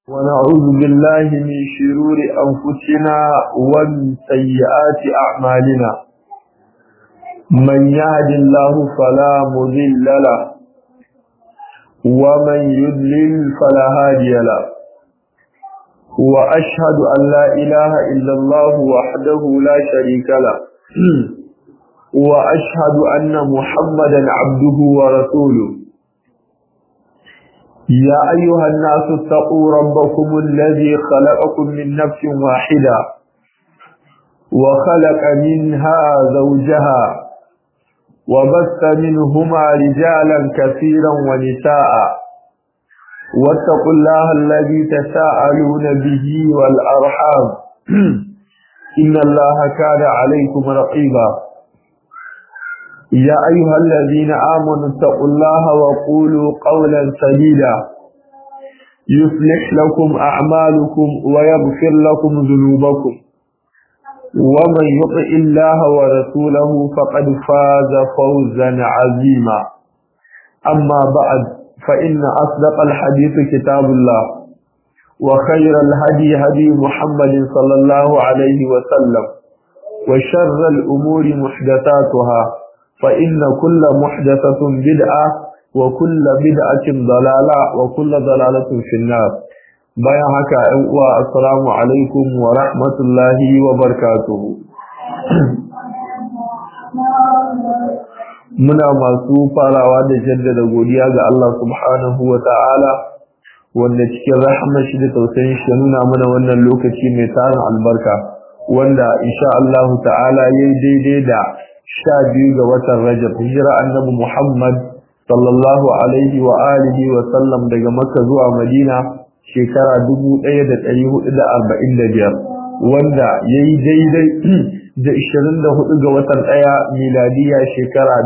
ونعوذ بالله من شرور أنفسنا ومن سيئات أعمالنا من يهد الله فلا مضل له ومن يضلل فلا هادي له وأشهد أن لا إله إلا الله وحده لا شريك له وأشهد أن محمدا عبده ورسوله يا أيها الناس اتقوا ربكم الذي خلقكم من نفس واحدة وخلق منها زوجها وبث منهما رجالا كثيرا ونساء واتقوا الله الذي تساءلون به والأرحام إن الله كان عليكم رقيبا يا أيها الذين آمنوا اتقوا الله وقولوا قولا سديدا يصلح لكم أعمالكم ويغفر لكم ذنوبكم ومن يطع الله ورسوله فقد فاز فوزا عظيما أما بعد فإن أصدق الحديث كتاب الله وخير الهدي هدي محمد صلى الله عليه وسلم وشر الأمور محدثاتها فإن كل محدثة بدعة وكل بدعة ضلالة وكل ضلالة في النار bayan haka ‘yan uwa assalamu alaikum wa rahmatullahi wa barakatuhu muna masu farawa da jaddada godiya ga Allah subhanahu wa ta'ala wanda cikin rahama shi da tausayin shi nuna mana wannan lokaci mai tarin albarka wanda insha Allah ta'ala yayi daidai da sha biyu ga watan Rajab hijira annabi Muhammad sallallahu alaihi wa alihi wa sallam daga Makka zuwa Madina shekara 1445 wanda yayi daidai da 24 ga watan ɗaya miladiya shekara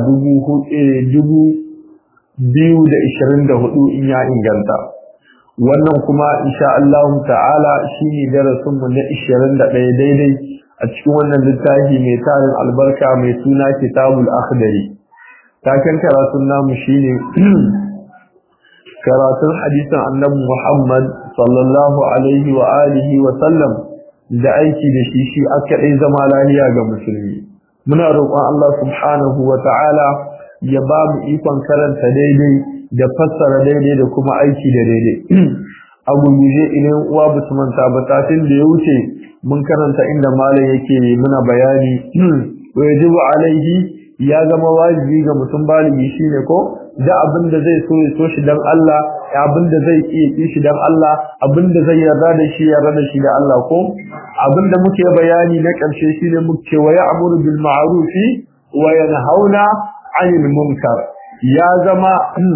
2024 in ya inganta wannan kuma insha Allah ta'ala shine darasin mu na 21 daidai a cikin wannan littafi mai tarin albarka mai suna kitabul akhdari taken karatun namu shine karatun hadisin annabi Muhammad sallallahu alaihi wa alihi wa sallam da aiki da shi shi aka dai zama lafiya ga musulmi muna roƙon Allah subhanahu wa ta'ala ya ba mu ikon karanta daidai da fassara daidai da kuma aiki da daidai a gurguje idan uwa ba su manta ba satin da ya wuce mun karanta inda malam yake muna bayani wa yajibu alaihi ya zama wajibi ga mutum baligi shine ko da abin da zai so ya so shi dan Allah abin da zai iya ki shi dan Allah abin da zai yarda da shi yarda da shi da Allah ko abin da muke bayani na karshe shine muke wa ya'muru bil ma'rufi wa yanhauna 'anil munkar ya zama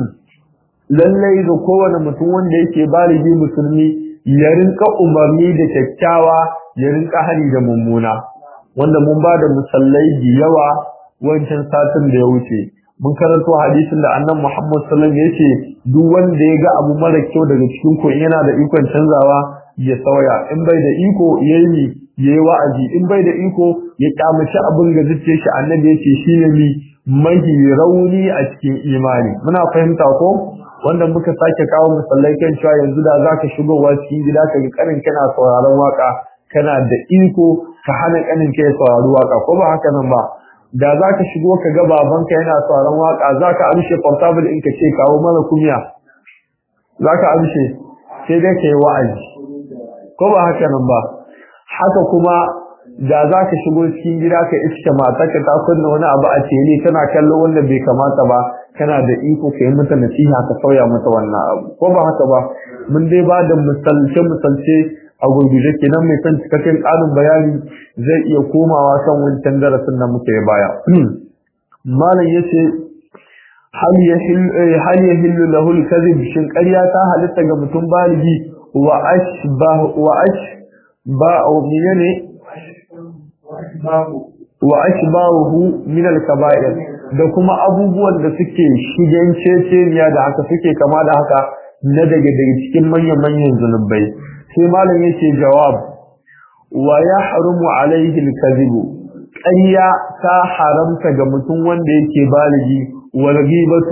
lallai ga kowane mutum wanda yake baligi musulmi ya rinka umarni da kyakkyawa ya rinka hari da mummuna wanda mun ba da musallai da yawa wancan satin da ya wuce mun karanto hadisin da annan Muhammad sallallahu alaihi wasallam yace duk wanda ya ga abu mara kyau daga cikin ku yana da ikon canzawa ya sauya in bai da iko yayi yayi wa'azi in bai da iko ya kyamaci abin ga zuciyar shi annabi yace shine mi mahi rauni a cikin imani muna fahimta ko wanda muka sake kawo musallai kan cewa yanzu da zaka shigowa cikin gida ka ga kanin kana sauraron waka kana da iko ka hana kanin ka ya saurari waka ko ba haka nan ba da zaka shigo ka ga babanka yana sauraron waka zaka amshe portable in ka ce kawo mana kumiya zaka amshe sai dai kai wa'azi ko ba haka nan ba haka kuma da zaka shigo cikin gida ka iske matarka ta kunna wani abu a tele tana kallon wanda bai kamata ba kana da iko ka yi mata nasiha ka sauya mata wannan abu ko ba haka ba mun dai ba da misalce misalce a gurguje kenan mai son cikakken ƙarin bayani zai iya komawa kan wancan darasin da muka yi baya malam yace hal hal yahillu lahu al-kadhib shin ƙarya ta halitta ga mutum baligi wa ashbah wa ashba aw miyane wa ashbahu min al-kaba'ir da kuma abubuwan da suke shigen ceceniya da haka suke kama da haka na daga daga cikin manyan-manyan zunubai sai malam yake jawab wa ya harumu alaihi alkazibu ƙarya ta haramta ga mutum wanda yake baligi wal ghibatu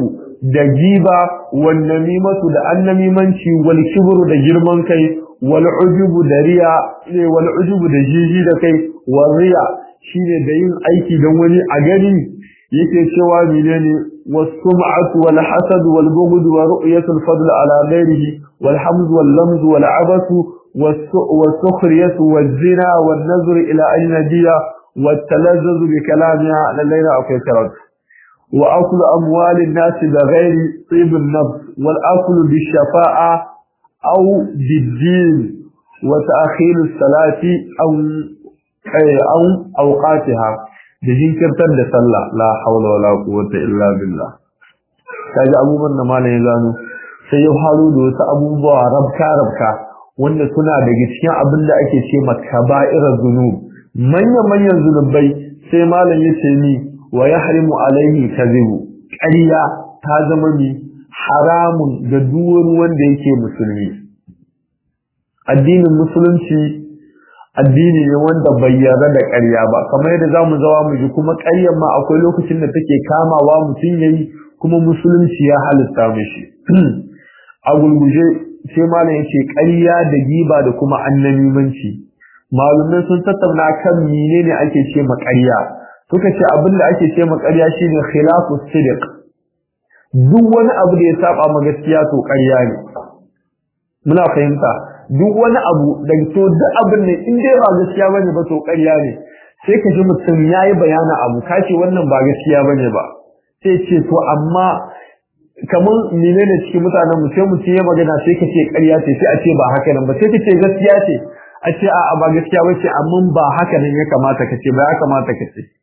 da giba wal namimatu da annamimanci wal kibru da girman kai wal ujubu da riya ne wal ujubu da jiji da kai wal riya shine da yin aiki don wani a gani yake cewa menene was-sum'atu wal hasad wal bughd wa ru'yatu al-fadl ala ghayrihi wal hamd wal lamz wal abath was-sukhriyah waz-zina wan nazr ila ajnabiyya wat talazzuz bi kalamiha ala layla aw kaytarat wa akl amwal an-nas bi ghayri tib an-nafs wal akl bi shafa'a aw bid-din wa ta'khir as-salati aw aw awqatiha da jinkirtar da sallah la haula wala quwwata illa billah kaji abubuwan da malamin zano sai ya faru da wasu abubuwa rabka rabka wanda suna daga cikin abin da ake ce makaba'irar zunub manyan manyan zunubai sai malam ya ce ni wa yahrimu alaihi kadhibu ƙarya ta zama ni haramun ga duk wanda yake musulmi addinin musulunci addini ne wanda bai yarda da ƙarya ba kamar yadda zamu zawa mu ji kuma ƙaryar ma akwai lokacin da take kamawa mutum yayi kuma musulunci ya halitta mishi a gulguje sai malam yace ƙarya da giba da kuma annamimanci malumai sun tattauna kan menene ake ce ma ƙarya suka ce abin da ake ce ma ƙarya shine khilafu sidiq duk wani abu da ya saba ma gaskiya to ƙarya ne muna fahimta duk wani abu da to duk abin ne in dai ba gaskiya bane ba to ƙarya ne sai ka ji mutum yayi bayanin abu kace wannan ba gaskiya bane ba sai ce to amma kamar menene cikin mutanen mu sai mutum ya magana sai ka ce ƙarya ce sai a ce ba haka nan ba sai ka ce gaskiya ce a ce a ba gaskiya ba ce amma ba haka nan ya kamata ka ce ba ya kamata ka ce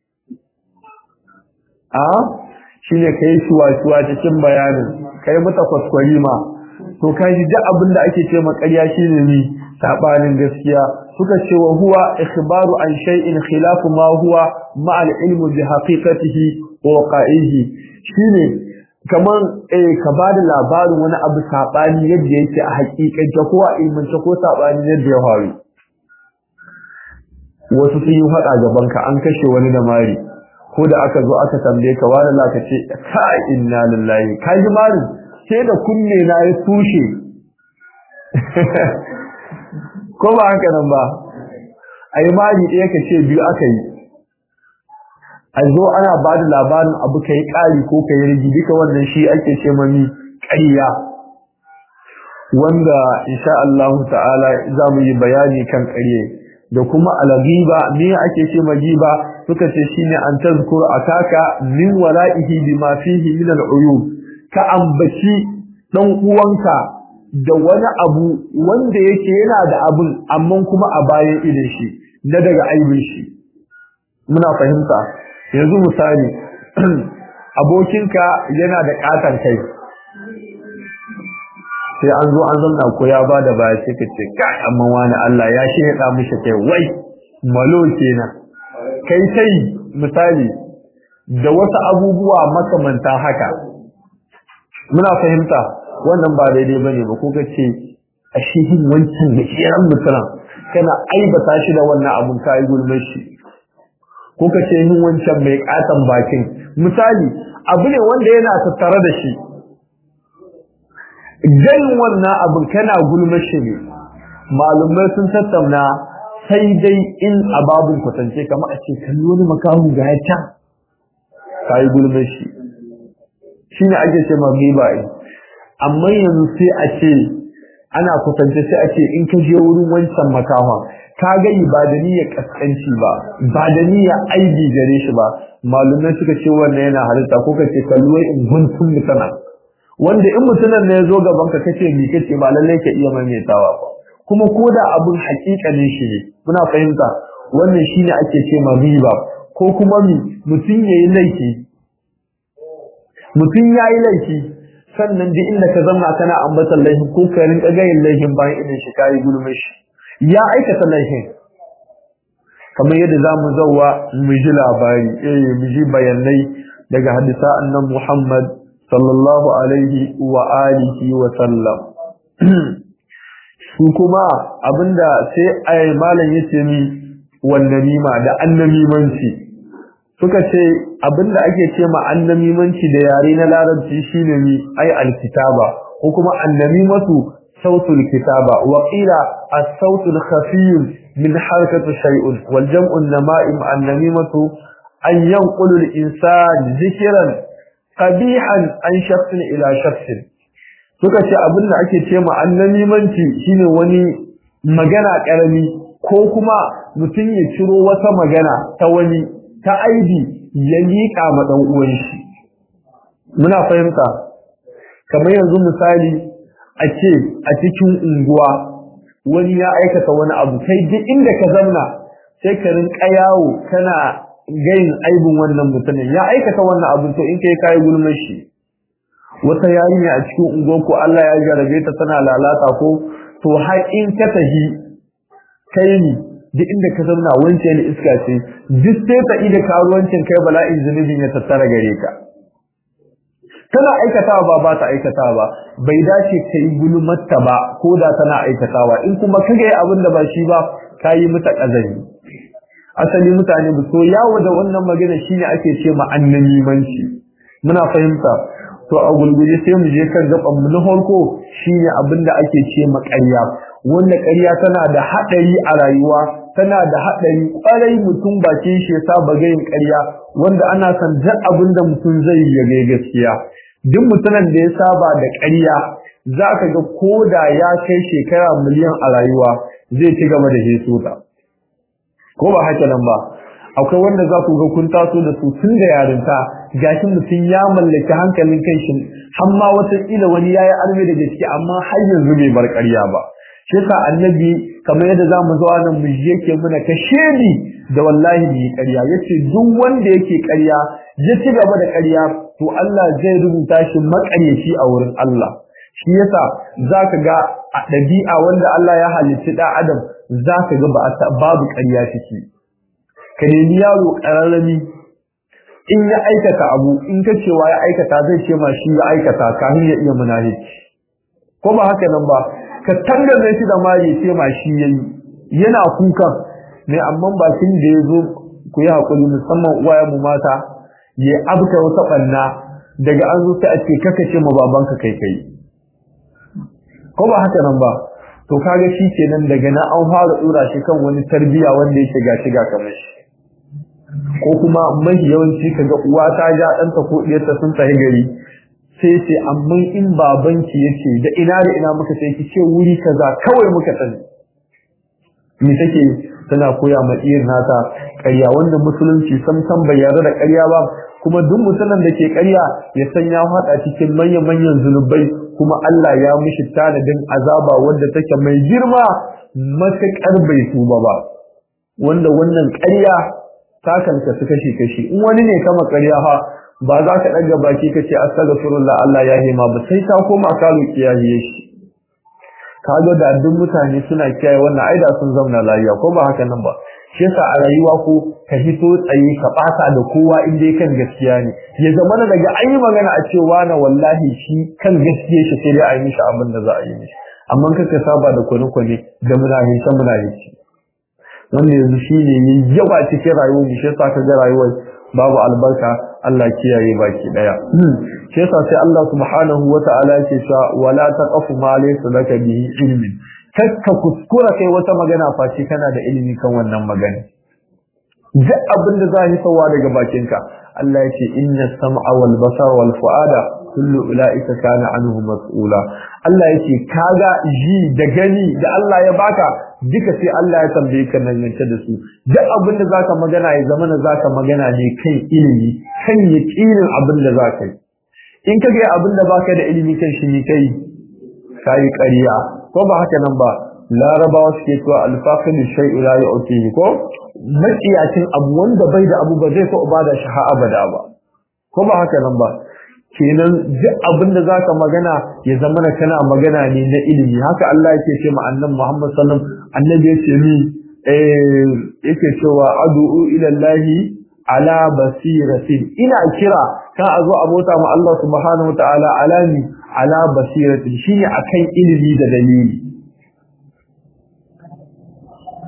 a shine kai shuwa-shuwa cikin bayanin kai mata kwaskwari ma to kai duk abin da ake ce ma ƙarya shine ni sabanin gaskiya suka ce wa huwa ikhbaru an shay'in khilafu ma huwa ma al-ilmu bi haqiqatihi wa waqi'ihi shine kaman eh ka bada labarin wani abu sabani yadda yake a hakikance ko a ilmance ko sabani yadda ya faru wasu sun yi hada gaban ka an kashe wani da mari ko da aka zo aka tambaye ka wani la ka ce ka inna lillahi ka ji marin sai da kunne na ya tushe ko ba haka nan ba ai mari ɗaya ka ce biyu aka yi a zo ana ba da labarin abu ka yi ƙari ko ka yi rigi duka wannan shi ake ce mami ƙarya wanda insha Allah ta'ala za mu yi bayani kan ƙarye da kuma alagiba me ake ce magiba suka ce shine an tazkur akaka min wara'ihi bima fihi min al'uyub ka ambaci dan uwanka da wani abu wanda yake yana da abun amma kuma a bayan idan shi na daga aibin shi muna fahimta yanzu misali abokinka yana da katon kai sai an zo an zanna ko ya ba da baya sai ka ce kai amma wani Allah ya shi ya mishi kai wai malo kenan kai sai misali da wasu abubuwa makamanta haka muna fahimta wannan ba daidai bane ba ko ka ce a shehin wancan da kiran mutum kana aibata shi da wannan abun kai gulmar shi ko ka ce yin wancan mai katan bakin misali abu ne wanda yana tattare da shi ganin wannan abin kana gulmar shi ne malumai sun tattauna sai dai in ababun kwatance kamar a ce kalli wani makahu ga ya can ka yi gulmar shi shi ne ake ce magriba amma yanzu sai a ce ana kwatance sai a ce in ka je wurin wancan makahon ka gani ba da niyyar kaskanci ba ba da niyyar aibi gare shi ba malumai suka ce wannan yana halitta ko ka ce kalluwai in guntun mutana wanda in mutunan ne ya zo gaban ka kace mi kace ba lallai ka iya maimaitawa ba kuma ko da abun hakikanin shi ne muna fahimta wannan shine ake ce ma riba ko kuma mi mutum yayi laifi mutum yayi laifi sannan duk inda ka zama kana ambatan laifin ko ka rinka gayin laifin bayan idan shi kai gulmin shi ya aikata laifin kamar yadda za mu zauwa mu ji labari eh mu ji bayanai daga hadisa annan Muhammad sallallahu alaihi wa alihi wa sallam su kuma abinda sai ai malam yace mi wannan nima da annamimanci suka ce abinda ake ce ma annamimanci da yare na larabci shine mi ai alkitaba ko kuma annamimatu sautul kitaba wa qila as-sautul khafiyun min harakati shay'un wal jam'u an-nama'im annamimatu an yanqulu al-insan dhikran qabihan an shakhsin ila shakhsin suka ce abinda ake ce ma annamimanci shine wani magana karami ko kuma mutum ya ciro wata magana ta wani ta aibi ya liƙa ma ɗan uwan shi muna fahimta kamar yanzu misali a ce a cikin unguwa wani ya aikata wani abu kai duk inda ka zamna sai ka rinka yawo kana gayin aibin wannan mutumin ya aikata wannan abu to in kai kai gulmar shi wata yarinya a cikin unguwa ko Allah ya jarabe ta tana lalata ko to har in ka tahi kai ni duk inda ka zauna wance ne iska ce duk sai ta ida karuwancin kai bala'in zunubin ya tattara gare ka tana aikatawa ba ba ta aikatawa ba bai dace ka yi gulmatta ba ko da tana aikatawa in kuma ka ga abin da ba shi ba ka yi mata kazari asali mutane ba so yawo da wannan magana shine ake ce ma annamimanci muna fahimta to a gulguje sai mu je kan gaban mu na farko shine abin da ake ce ma ƙarya wanda ƙarya tana da haɗari a rayuwa tana da haɗari ƙwarai mutum bakin shi ya saba gayin ƙarya wanda ana san duk abin da mutum zai yi ya ga gaskiya duk mutumin da ya saba da ƙarya za ka ga ko da ya kai shekara miliyan a rayuwa zai ci gaba da heso ta ko ba haka nan ba akwai wanda za ku ga kun taso da su tun da yarinta gashi mutum ya mallaki hankalin kai shi har ma wata kila wani yayi arme da gaske amma har yanzu bai bar ƙarya ba shi yasa annabi kamar yadda zamu zo nan mu yake muna ka shedi da wallahi bi ƙarya yace duk wanda yake ƙarya ya ci gaba da ƙarya to Allah zai rubuta shi maƙaryaci a wurin Allah shi yasa zaka ga a ɗabi'a wanda Allah ya halicci da Adam zaka ga ba babu ƙarya ciki ka nemi yaro ƙararrami in ya aikata abu in ka cewa ya aikata zai ce ma shi ya aikata kafin ya iya munafici ko ba haka nan ba ka tangane shi da mari ce ma shi yayi yana kukan ne amma bakin da yazo ku yi hakuri musamman uwaye mu mata ya abta wata banna daga an zo sai a ce kaka ce ma babanka kai kai ko ba haka nan ba to kaga shi kenan daga na an fara dora shi kan wani tarbiya wanda yake ga shiga kamar shi ko kuma mai yawanci kaga uwa ta ja ɗanta ko ɗiyarta sun tafi gari sai ce amma in babanki yace da ina da ina muka sai ki ce wuri kaza kawai muka sani me take tana koya ma iyar nata ƙarya wanda musulunci sam sam bai yarda da ƙarya ba kuma duk mutumin da ke ƙarya ya san ya haɗa cikin manyan manyan zunubai kuma Allah ya mishi tanadin azaba wanda take mai girma matuƙar bai tuba ba wanda wannan ƙarya ta kanka su kashi kashi in wani ne kama ƙarya ha ba za ka ɗaga baki ka ce astaghfirullah Allah ya hima ba sai ta koma ka roki ya hiye shi kaga da duk mutane suna kiyaye wannan aida sun zauna lafiya ko ba haka nan ba shi yasa a rayuwa ko ka hito tsaye ka bata da kowa in dai kan gaskiya ne ya zama na daga an yi magana a cewa na wallahi shi kan gaskiya shi sai dai a yi mishi abin da za a yi mishi amma kaka saba da kwane-kwane da munafici munafici wanda yanzu shi ne yawa cikin rayuwar mu shi yasa ka ga rayuwar babu albarka Allah kiyaye baki daya shi yasa sai Allah subhanahu wata'ala yake cewa wala taqfu ma laysa laka bihi ilmin kakka kuskura kai wata magana face kana da ilimi kan wannan magana duk abin da za yi sawa daga bakinka Allah yake inna sam'a wal basara wal fu'ada kullu ulaika kana anhu mas'ula Allah yake kaga ji da gani da Allah ya baka duka sai Allah ya tambaye ka nan da su duk abin da zaka magana ya zama na zaka magana ne kan ilimi kan yaqinin abin da zaka yi in ka ga abin da baka da ilimi kan shi ne kai kai ƙarya ko ba haka nan ba larabawa suke cewa alfaqid shay'u la yu'tihi ko matsiyacin abu wanda bai da abu ba zai so ba da shi ha abada ba ko ba haka nan ba kenan duk abin da zaka magana ya zama na kana magana ne na ilimi haka Allah yake ce ma annabi Muhammad sallallahu alaihi wasallam annabi yace mi eh yake cewa ad'u ila Allah ala basiratin ina kira ka azo abota ma Allah subhanahu wataala alami ala basiratin shine akan ilimi da dalili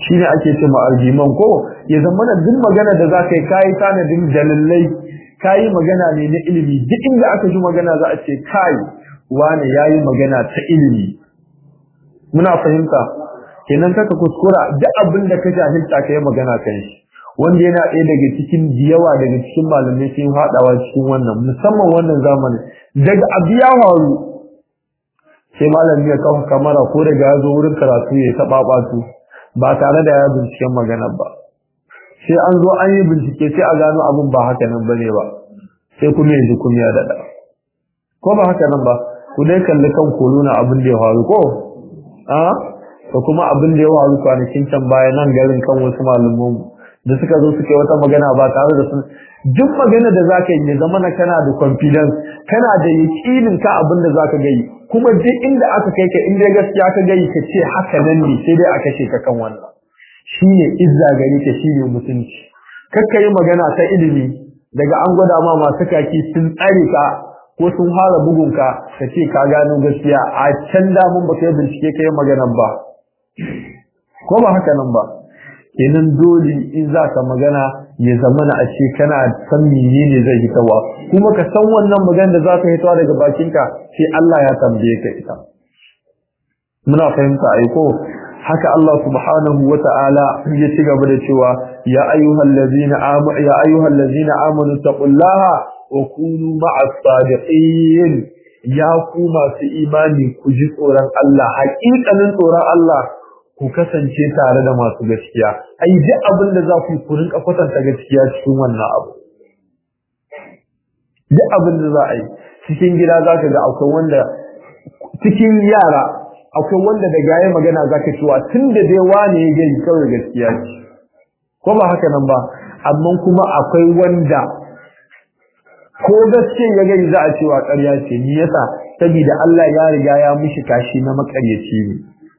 shine ake ce ma arjiman ko ya zama da duk magana da zaka yi kai tanadin dalilai kai magana ne na ilimi duk inda aka ji magana za a ce kai wani yayi magana ta ilimi muna fahimta kenan kaka kuskura duk abin da ka jahilta kai magana kan shi wanda yana ɗaya daga cikin yawa daga cikin malamai sun haɗawa cikin wannan musamman wannan zamanin daga abu ya faru sai malami ya kawo kamara ko daga ya zo wurin karatu ya taɓa ɓatu ba tare da ya binciken magana ba sai an zo an yi bincike sai a gano abin ba haka nan bane ba sai kuma yanzu kuma ya daɗa ko ba haka nan ba ku dai kalli kan kolo na abin da ya faru ko a da kuma abin da ya faru kwanakin can baya nan garin kan wasu malaman da suka zo suka yi wata magana ba tare da sun duk magana da zaka yi ya zama na kana da confidence kana da yakinin ka abin da zaka gayi kuma duk inda aka kai ka inda gaskiya ka gayi ka ce haka nan ne sai dai a kashe ka kan wannan shine izza gari ka shine mutunci kakka yi magana ta ilimi daga an gwada ma masu kaki sun tsare ka ko sun fara bugun ka ka ce ka gano gaskiya a can damun ba ka yi bincike ka yi maganan ba ko ba haka nan ba kenan dole in za ka magana ya zama na ashe kana san menene zai yi tawa kuma ka san wannan magana da za ka hitowa daga bakinka sai Allah ya tambaye ka ita muna fahimta ai ko haka Allah subhanahu wata'ala ya ci gaba da cewa ya ayyuhal ladzina amanu ya ayyuhal ladzina amanu taqullaha wa kunu ma'as sadiqin ya ku masu imani ku ji tsoron Allah haƙiƙanin tsoron Allah ku kasance tare da masu gaskiya ai duk abin da za ku ku rinka kwatanta gaskiya cikin wannan abu duk abin da za a yi cikin gida za ka ga akwai wanda cikin yara akwai wanda da gaye magana za ka cewa tun da dai wane ya gani kawai gaskiya ce ko ba haka nan ba amma kuma akwai wanda ko gaske ya gani za a cewa ƙarya ce ni yasa saboda Allah ya riga ya mishi kashi na makaryaci ne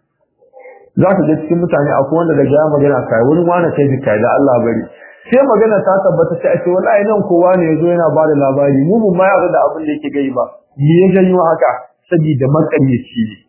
za ka ga cikin mutane akwai wanda daga ya magana kai wurin wani kai bi kai da Allah bari sai magana ta tabbata sai a ce wallahi nan kowa ne yazo yana ba da labari mu mun ma yarda da abin da yake gai ba me ya janyo haka saboda makaryaci ne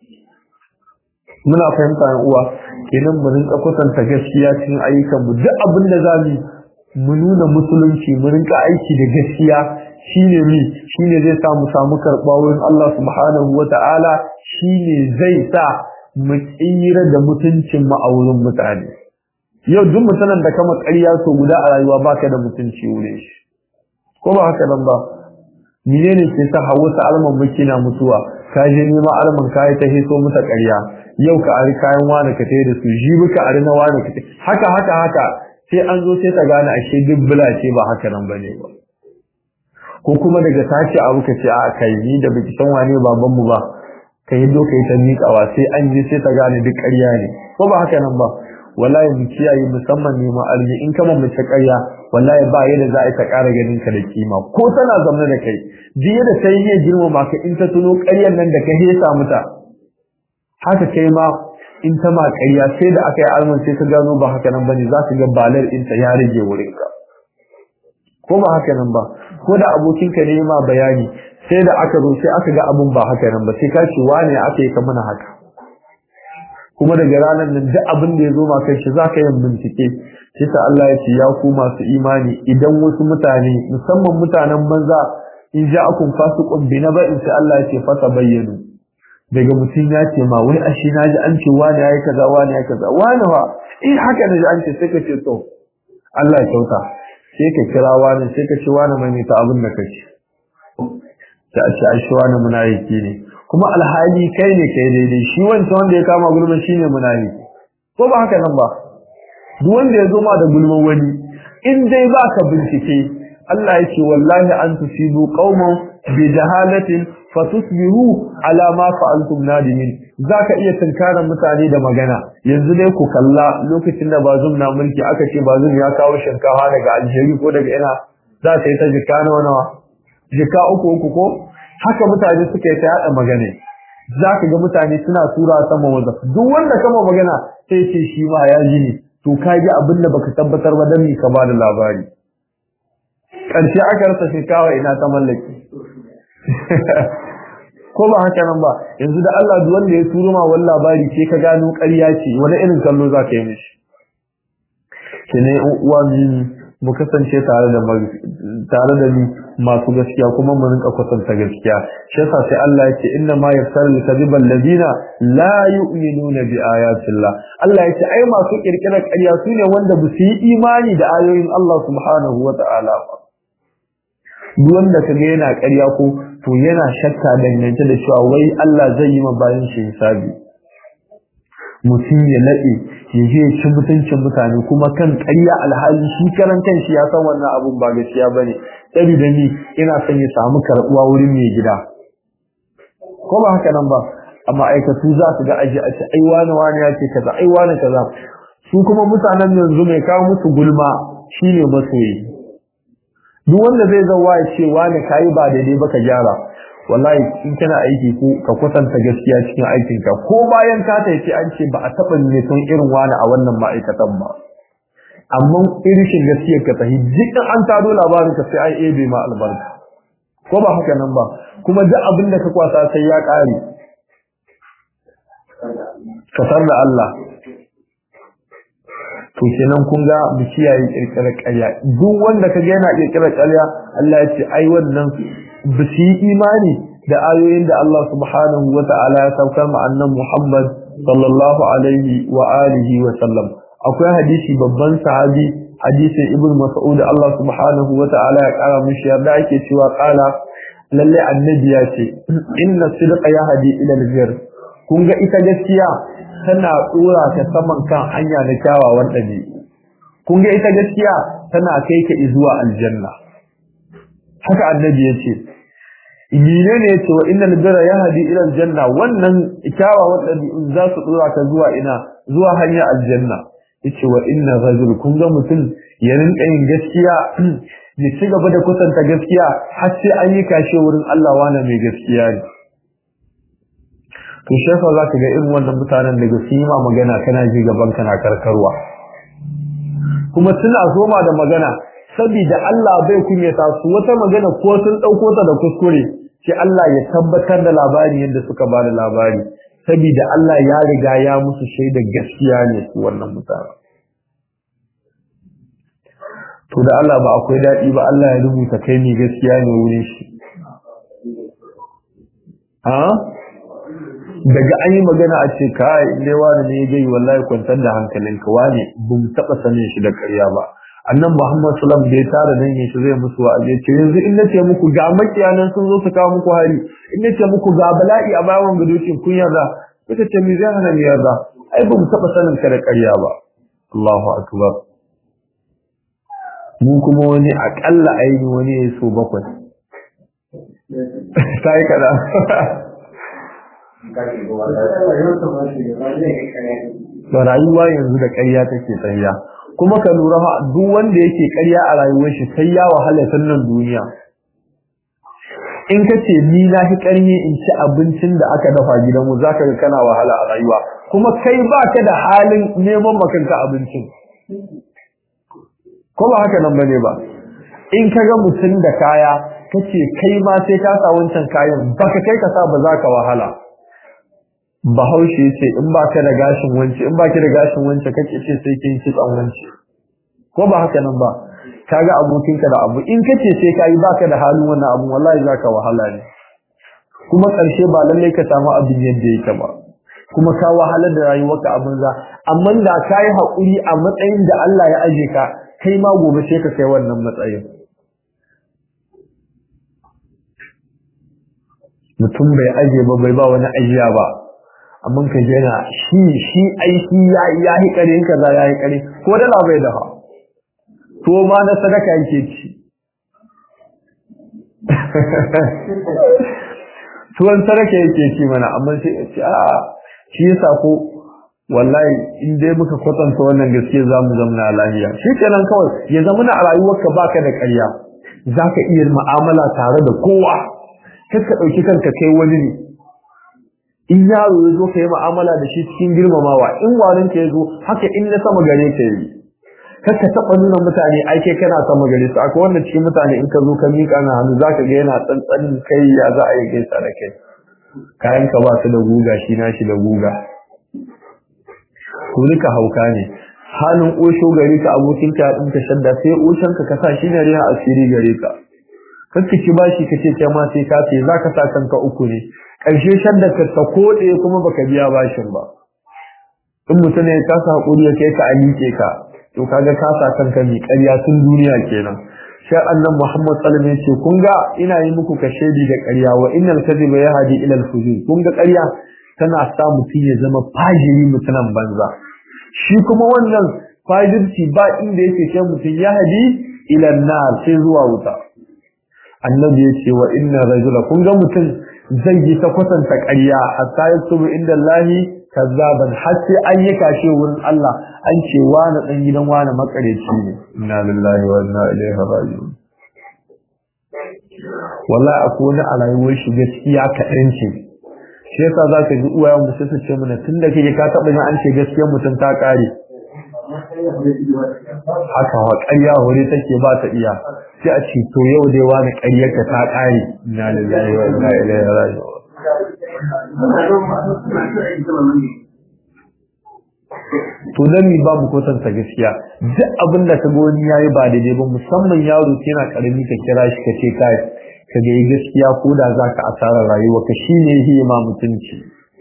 muna fahimta yan uwa kenan mu rinka kusanta gaskiya cikin ayyukan mu duk abin da zamu mu nuna musulunci mu rinka aiki da gaskiya shine mi shine zai sa mu samu karɓa wurin Allah subhanahu wata'ala shine zai sa mu tsira da mutuncin mu a wurin mutane yau duk mutanen da kama ƙarya so guda a rayuwa baka da mutunci wurin shi ko ba haka nan ba menene ke sa hawa sa alman miki na mutuwa ka je nema alman kai ta hiso mata ƙarya yau ka ari kayan wani ka tayi da su jibi ka ari na wani ka haka haka haka sai an zo sai ta gane ashe duk bula ce ba haka nan bane ba ko kuma daga tashi abu ka ce a kai ni da biki san wane baban mu ba ka yi doka ta miƙawa sai an je sai ta gane duk ƙarya ne ko ba haka nan ba wallahi mu kiyaye musamman ne arzi in kama mace ƙarya wallahi ba yadda za a ta ƙara ganin ka da kima ko tana zaune da kai duk yadda ta yi ne girmama ka in ta tuno ƙaryar nan da ka hesa mata haka kai ma in ta ma ƙarya sai da aka yi alman sai ka gano ba haka nan bane za ka ga balar ɗinta ya rage wurinka ko ba haka nan ba ko da abokinka ne ma bayani sai da aka zo sai aka ga abun ba haka nan ba sai ka ce wane aka yi ka mana haka kuma daga ranar nan duk abin da ya zo ma kai shi zaka yin bincike sai ta Allah ya ce ya ku masu imani idan wasu mutane musamman mutanen banza in ja'akum fasiqun bi naba'in sai Allah ya ce fata bayyanu daga mutum ya ce ma wai ashe na ji an ce wani yayi kaza wani yayi kaza wani fa in haka ne an ce sai ka ce to Allah ya kyauta sai ka kira wani sai ka ce wani mai ta abin da kace ta ce ai shi wani munafiki ne kuma alhali kai ne kai daidai shi wancan wanda ya kama gulman shine munafiki ko ba haka nan ba duk wanda ya zo ma da gulman wani in dai ba ka bincike Allah ya ce wallahi an tusibu qauman bi jahalatin fatusbihu ala ma fa'altum nadimin zaka iya tunkarar mutane da magana yanzu dai ku kalla lokacin da bazum na mulki aka ce bazum ya kawo shinkafa daga Algeria ko daga ina za ta yi ta jika nawa nawa jika uku uku ko haka mutane suka yi ta yada magana zaka ga mutane suna tura sama waza duk wanda kama magana sai ce shi ma ya ji ne to ka ji abin da baka tabbatar ba dan ka ba da labari ƙarshe aka rasa shinkawa ina ta mallaki ko ba haka nan ba yanzu da Allah duk wanda ya turo ma wani labari sai ka gano ƙarya ce wani irin kallo za ka yi mishi kene uwa mu kasance tare da tare da ni masu gaskiya kuma mu rinka kwatanta gaskiya shi yasa sai Allah yake inna ma yafsalu kadhibal ladina la yu'minuna bi ayatillah Allah yake ai masu kirkirar ƙarya sune wanda ba su yi imani da ayoyin Allah subhanahu wata'ala ba duk wanda kaga yana ƙarya ko to yana shakka dangance da cewa wai Allah zai yi ma bayan shi hisabi mutum ya laɗe ya je ya ci mutuncin mutane kuma kan ƙarya alhali shi karan kan shi ya san wannan abun ba gaskiya bane tsari da ni ina son ya samu karɓuwa wurin mai gida ko ba haka nan ba a ma'aikatu za su ga aji a ce ai wani wani ya ce kaza ai wani kaza su kuma mutanen yanzu mai kawo musu gulma shine masoyi duk wanda zai zauwa ya ce wani kayi ba daidai ba ka gyara wallahi in kana aiki ko ka kwatanta gaskiya cikin aikinka ko bayan ka tafi an ce ba a taɓa ne son irin wani a wannan ma'aikatan ba amma irishin gaskiyar ka tafi duk an tado labarin ka sai ai ebe ma albarka ko ba haka nan ba kuma duk abin da ka kwasa sai ya ƙare kasar da Allah to kenan kun ga mu kiyaye kirkirar ƙarya duk wanda kaga yana kirkirar ƙarya Allah ya ce ai wannan ba su yi imani da ayoyin da Allah subhanahu wa ta'ala ya saukar ma annan Muhammad sallallahu alaihi wa alihi wa sallam akwai hadisi babban sahabi hadisin ibn mas'ud Allah subhanahu wa ta'ala ya kara mishi yarda ake cewa kala lalle annabi ya ce inna sidqa yahdi ila albir kun ga ita gaskiya tana tsora ta saman kan hanya na kyawawan ɗabi'u kun ga ita gaskiya tana kai ka zuwa aljanna haka annabi ya ce Mine ne ya ce wa innal birra yahdi ila aljanna wannan kyawawan ɗabi'un za su tsora ka zuwa ina zuwa hanya aljanna yace wa inna rajul kun ga mutum ya rinka yin gaskiya ya ci gaba da kusanta gaskiya har sai an yi kashe wurin Allah wani mai gaskiya ne to shefa za ka ga irin wannan mutanen daga su yi ma magana kana ji gaban kana karkarwa kuma suna zoma da magana saboda Allah bai kunyata su wata magana ko sun ɗauko ta da kuskure sai Allah ya tabbatar da labari yadda suka ba da labari saboda Allah ya riga ya musu shaida gaskiya ne su wannan mutane to da Allah ba akwai daɗi ba Allah ya rubuta kai ne gaskiya ne wurin shi ha daga an yi magana a ce kai ne wani ne ya gai wallahi kwantar da hankalinka wani ba mu taɓa sanin shi da ƙarya ba annan Muhammad sallam da ya tara nan shi zai musu wa'azi ce yanzu in nace muku ga makiyanan sun zo su kawo muku hari in nace muku ga bala'i a bayan gadocin kun yarda kuka ce mi zai hana mi yarda ai ba mu taɓa sanin ka da ƙarya ba Allahu akbar mu kuma wani akalla aini wani ya so bakwai ta yi kada ba rayuwa yanzu da ƙarya take tsayya kuma ka lura duk wanda yake ƙarya a rayuwar shi sai ya wahala sannan duniya in ka ce ni na fi ƙarni in ci abincin da aka dafa gidanmu za ka ga kana wahala a rayuwa kuma kai ba ka da halin neman makanka abincin ko ba haka nan ba ne ba in ka ga mutum da kaya ka ce kai ma sai ka sa wancan kayan baka kai ka sa ba za ka wahala bahaushe ce in ba ka da gashin wance in ba ki da gashin wance kake ce sai kin ci tsan wance ko ba haka nan ba kaga abokinka da abu in kace sai ka yi baka da halin wannan abu wallahi zaka wahala ne kuma karshe ba lalle ka samu abin yadda yake ba kuma ka wahalar da rayuwarka a banza amma da kai hakuri a matsayin da Allah ya aje ka kai ma gobe sai ka kai wannan matsayin mutum bai aje ba bai ba wani ajiya ba amma ka jena shi shi aiki ya ya hi kare kaza ya hi kare ko da la bai dafa to ma na sadaka yake ci tuwon sadaka yake ci mana amma sai ya ce a shi yasa ko wallahi in dai muka kwatanta wannan gaskiya za mu zama lafiya shi kenan kawai ya zama na a rayuwarka baka da ƙarya za ka iya mu'amala tare da kowa kar ka ɗauki kanka kai wani ne in yaro ya zo ka yi mu'amala da shi cikin girmamawa in warin ka ya zo haka in na sama gare ka yi kar ka taɓa nuna mutane ai kai kana sama gare su akwai wanda cikin mutane in ka zo ka miƙa na hannu za ka ga yana tsantsanin kai ya za a yi gaisa da kai kayan ka ba su da guga shi na shi da guga ku rika hauka ne halin osho gare ka abokin ka din ka shadda sai oshan ka ka sa shi ne riya asiri gare ka kanka ki bashi ka ce kai ma sai ka ce zaka sa kanka uku ne ƙarshe shadda ka ta kode kuma baka biya bashin ba in mutum ya kasa hakuri ya kai ka alike ka to kaga ka sa kanka mi ƙarya tun duniya kenan sai annan Muhammad sallallahu alaihi wasallam kun ga ina yi muku kashedi da ƙarya wa innal kadhiba yahdi ila al-fujur kun ga ƙarya tana sa mutum ya zama fajiri mutunan banza shi kuma wannan fajirci ba inda yake kai mutum yahdi ila an-nar sai zuwa wuta annabi ya ce wa inna rajula kun ga mutum zai yi ta kwatanta ƙarya hatta yaktubu inda Allahi kazzaban har sai an yi kashe wurin Allah an ce wani dan gidan wani makareci ne inna lillahi wa inna ilaihi raji'un wallahi akwai wani a rayuwar shi gaskiya kaɗan ce shi yasa za ka ji uwayen mu sai su ce mana tun da kake ka taɓa yin an ce gaskiyar mutum ta ƙare haka wa ƙarya hore take ba ta iya sai a ce to yau dai wani ƙaryarka ta ƙare inna lillahi wa inna ilaihi raji'un to dan mi babu kwatanta gaskiya duk abin da ka wani yayi ba daidai ba musamman yaro yana karami ka kira shi ka ce kai ka ga gaskiya ko da zaka asara rayuwa ka shine yake ma mutunci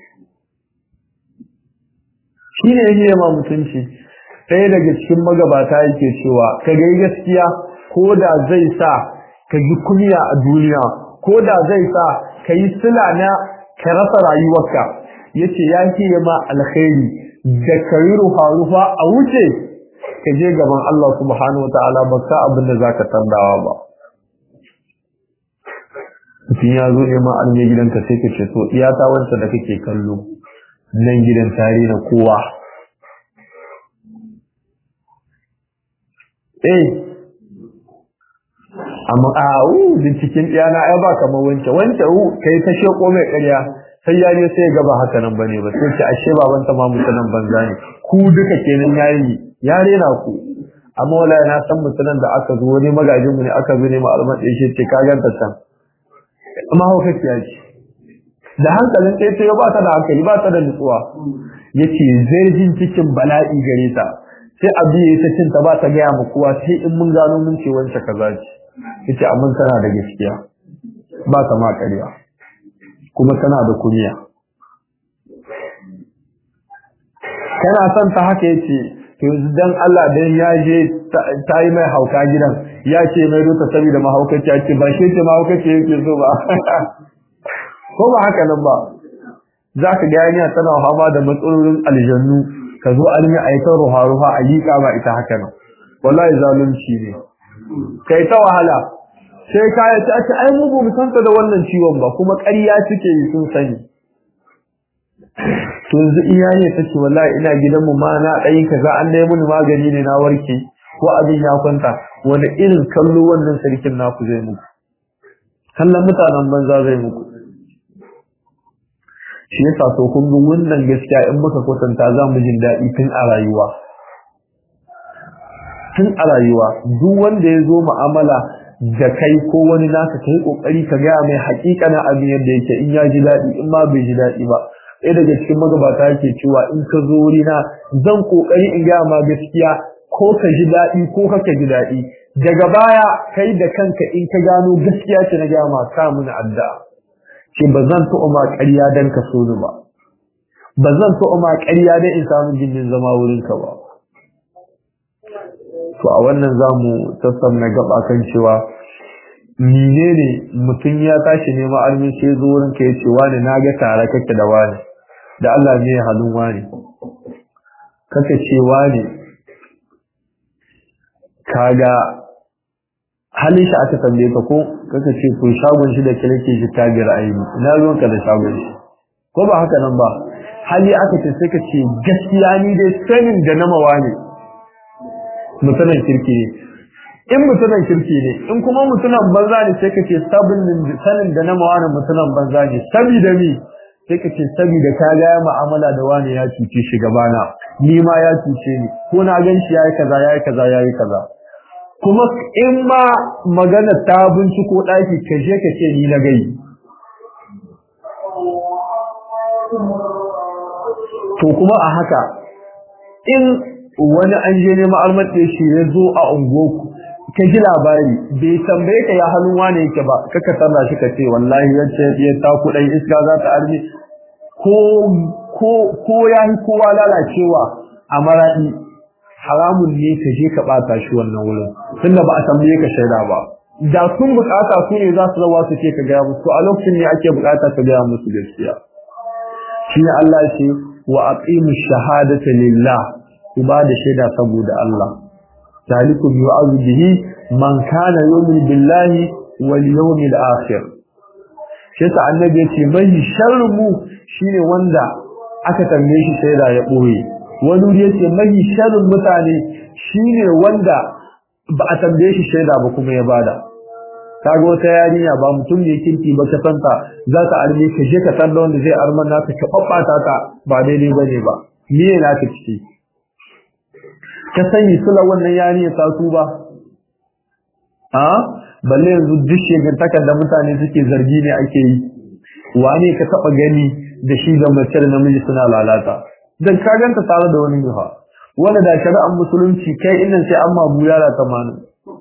shine yake ma mutunci ɗaya daga cikin magabata yake cewa ka ga gaskiya ko da zai sa ka ji kunya a duniya ko da zai sa ka yi sila na ka rasa rayuwarka yace ya ke ma alkhairi da kai rufa rufa a wuce ka je gaban Allah subhanahu wataala ba ka abin da zaka tandawa ba mutum ya zo neman alme gidanka sai ka ce to iyata wanda da kake kallo nan gidan tare na kowa eh amma a u binciken ɗiyana ai ba kamar wance wance u kai ta sheko mai ƙarya sai ya je sai gaba haka nan bane ba sai ce ashe baban ta ma mutanen banza ne ku duka kenan yayi ya rena ku amma wala na san mutanen da aka zo wani magajin mu ne aka zo ne malaman da yake ce ka ganta can amma hauka ya ce da hankalin sai sai ba ta da hankali ba ta da nutsuwa yace zargin cikin bala'i gare ta sai abu ya ta cinta ba ta gaya ma kowa sai in mun gano mun ce wance kaza ce yace amma tana da gaskiya ba ta ma ƙarya kuma tana da kunya kana son ta haka yace to dan Allah dan ya je ta yi mai hauka gidan ya ce mai rota saboda mahaukaci ya ce ba shi ce mahaukaci yake so ba ko ba haka nan ba za ka ga yanya tana fama da matsalolin aljannu ka zo an yi aitar ruha ruha a yi ba ita haka nan wallahi zalunci ne kai ta wahala sai ka yi ta ce ai mu ba mu santa da wannan ciwon ba kuma ƙarya suke yi sun sani to yanzu iyaye ta ce wallahi ina gidanmu ma na ɗayi kaza an dai mun magani ne na warke ko abin ya kwanta wani irin kallo wannan sarkin naku zai muku kallon mutanen banza zai muku shi yasa to kun ga wannan gaskiya in muka kwatanta za mu jin daɗi tun a rayuwa tun a rayuwa duk wanda ya zo mu'amala da kai ko wani naka kai kokari ka gaya mai haƙiƙanin abin yadda yake in ya ji daɗi in ma bai ji daɗi ba ɗaya daga cikin magabata yake cewa in ka zo wurina zan kokari in gaya ma gaskiya ko ka ji daɗi ko ka ji daɗi daga baya kai da kanka in ka gano gaskiya ce na gaya ma sa mini addu'a ce ba zan taɓa ma ƙarya don ka so ni ba ba zan taɓa ma ƙarya don in samu gindin zama wurinka ba to a wannan za mu tattauna gaba kan cewa menene mutum ya tashi neman armi sai zo wurin ka yace wani na ga tare kake da wani da Allah ne halin wani kake ce wani kaga halin shi aka tambaye ka ko kaka ce to shagon shi da kake shi ta gira aini ina ruwan ka da shagon shi ko ba haka nan ba hali aka ce sai ka ce gaskiya ni dai sanin da na mawa ne mutanen kirki ne in mutanen kirki ne in kuma mutanen banza ne sai ka ce sanin da na mawa ne mutanen banza ne saboda mi sai ka ce saboda ka ga ya mu'amala da wani ya cuce shi gabana ni ma ya cuce ni ko na gan shi yayi kaza yayi kaza yayi kaza kuma in ma magana ta binciko ɗaki ka je ka ce ni na gai to kuma a haka in wani an je neman almatse shi ya zo a ungoku ka ji labari bai tambaye ka ya hannun wane yake ba kaka sanna shi ka ce wallahi yace ya ta kuɗin iska za ta arme ko ko ko ya yi kowa lalacewa a maraɗi haramun ne ka je ka ɓata shi wannan wurin tunda ba a tambaye ka shaida ba da sun bukata su ne za su zawa su ce ka gaya musu a lokacin ne ake bukata ka gaya musu gaskiya shi ne Allah ya ce wa aqimu shahadata lillah ku ba da shaida saboda Allah zalikum yu'adhu bihi man kana yu'minu billahi wal yawmil akhir shi sa annabi ya ce mai sharru mu shine wanda aka tambaye shi shaida ya boye wani wuri yace mai sharrin mutane shine wanda ba a tambaye shi shaida ba kuma ya bada kaga wata yarinya ba mutum ne kirki ba ka santa za ta arme ka je ka san da wanda zai arman naka ka babbata ta ba daidai bane ba me ne naka ciki ka sani sula wannan yarinya ta su ba a balle yanzu duk shegantakar da mutane suke zargi ne ake yi wane ka taba gani da shi da mace da namiji suna lalata dan ka ganta tare da wani yuha wanda da shari'ar musulunci kai innan sai amma buyara tamanin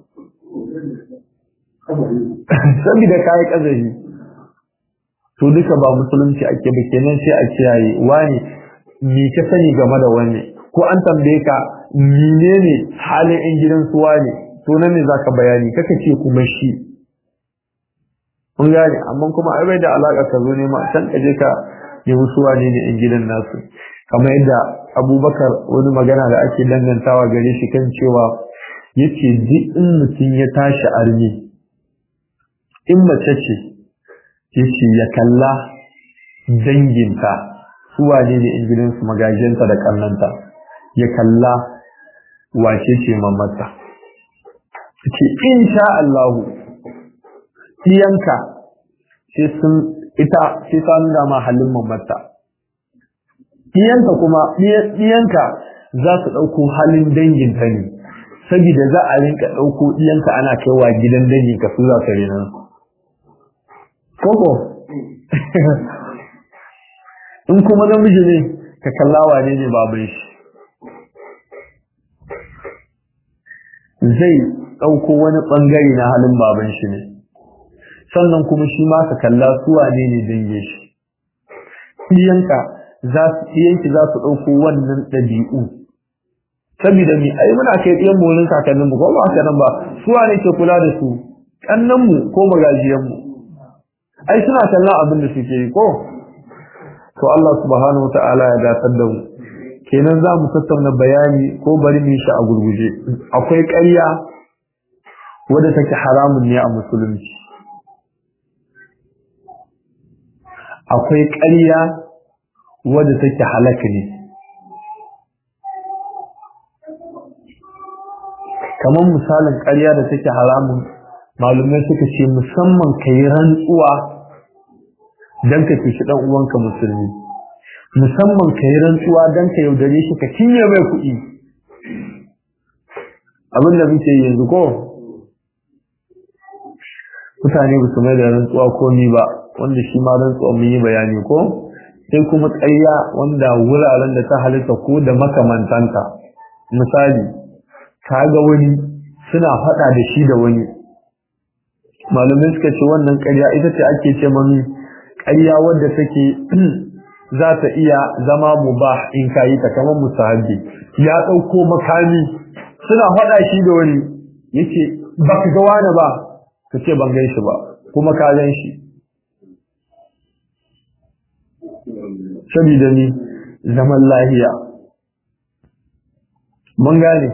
saboda kai kazari to duka ba musulunci ake ba kenan sai a kiyaye wani me ka sani game da wani ko an tambaye ka menene halin in gidan su wani to nan ne zaka bayani kaka ce kuma shi kun gane amma kuma ai bai da alaka ka zo ne ma san ka je ka yi musu wani ne in gidan nasu kamar yadda abubakar wani magana da ake dangantawa gare shi kan cewa yace duk in mutum ya tashi armi in mace ce yace ya kalla danginta su wane ne in gidansu magajinta da kallanta ya kalla wace ce mamata ce insha Allahu iyanka sai sun ita sai ta nuna ma halin mamata iyanka kuma iyanka za su ɗauko halin danginta ne saboda za a rinka ɗauko iyanka ana kaiwa gidan danginka su za su rena koko in kuma namiji ne ka kallawa ne ne baban shi zai ɗauko wani ɓangare na halin baban shi ne sannan kuma shi ma ka kalla suwa ne ne dange shi iyanka za su iyanki za su ɗauko wannan ɗabi'u saboda mi ai muna kai ɗiyan mu wurin kakannin mu ko ba haka nan ba suwa ne ke kula da su kannan mu ko magajiyan mu ai suna kallon abin da suke yi ko to Allah subhanahu wataala ya datar da mu kenan za mu tattauna bayani ko bari mu shi a gurguje akwai ƙarya wadda take haramun ne a musulunci akwai ƙarya wadda take halaka ne kamar misalin ƙarya da take haramun malumai suka ce musamman ka yi rantsuwa don ka cuci ɗan uwanka musulmi musamman ka yi rantsuwa don ka yaudare shi ka cinye mai kuɗi abin da muke yanzu ko mutane ba su mai da rantsuwa ko ni ba wanda shi ma rantsuwa mun yi bayani ko sai kuma ƙarya wanda wuraren da ta halitta ko da makamantanta misali ka ga wani suna faɗa da shi da wani malamai suka ce wannan ƙarya ita ce ake ce mami ƙarya wadda take za ta iya zama mubah in ka yi ta kamar musahabi ya ɗauko makami suna faɗa shi da wani yake ba ka ga wani ba ka ce ban gan shi ba kuma ka gan shi saboda ni zaman lahiya mun gane